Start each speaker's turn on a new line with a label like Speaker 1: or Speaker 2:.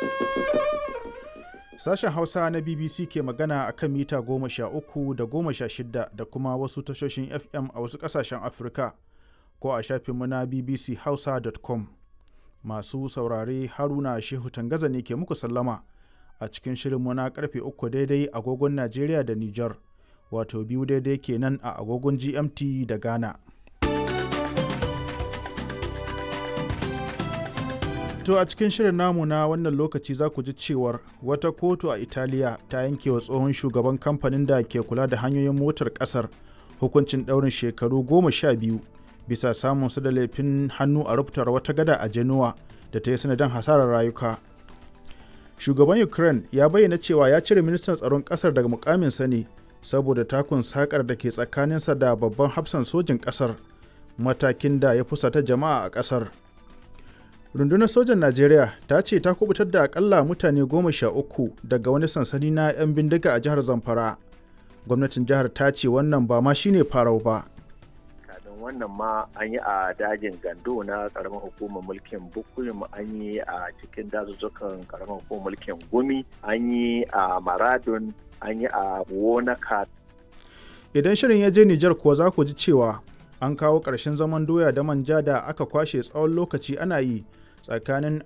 Speaker 1: Sashen Hausa na BBC ke magana a kan mita goma sha uku da goma sha shida da kuma wasu tashoshin FM a wasu ƙasashen Afirka ko a shafinmu na bbchausa.com. Masu saurare Haruna Shehu Tangaza ne ke muku sallama a cikin shirinmu na karfe uku daidai agogon Najeriya da Nijar, wato biyu daidai kenan a agogon GMT da Ghana. To a cikin shirin namu na wannan lokaci za ku ji cewar wata kotu a Italiya ta yanke wa tsohon shugaban kamfanin da ke kula da hanyoyin motar kasar hukuncin ɗaurin shekaru goma sha biyu bisa samun su da laifin hannu a rubutar wata gada a Genoa da ta yi sanadin hasarar rayuka. Shugaban Ukraine ya bayyana cewa ya cire ministan tsaron kasar daga mukaminsa ne saboda takun sakar da ke tsakaninsa da babban hafsan sojin kasar matakin da ya fusata jama'a a kasar. rundunar sojan najeriya ta ce ta kubutar da akalla mutane goma sha uku daga wani sansani na 'yan bindiga a jihar zamfara gwamnatin jihar ta ce wannan ba ma shine farau ba
Speaker 2: kafin wannan ma an yi a dajin gando na karamar hukumar mulkin bukuyum an yi a cikin dazuzzukan karamar hukumar mulkin gumi an yi a maradun an yi a wonaka
Speaker 1: idan shirin ya je nijar kuwa za ku ji cewa an kawo ƙarshen zaman doya da manja da aka kwashe tsawon lokaci ana yi tsakanin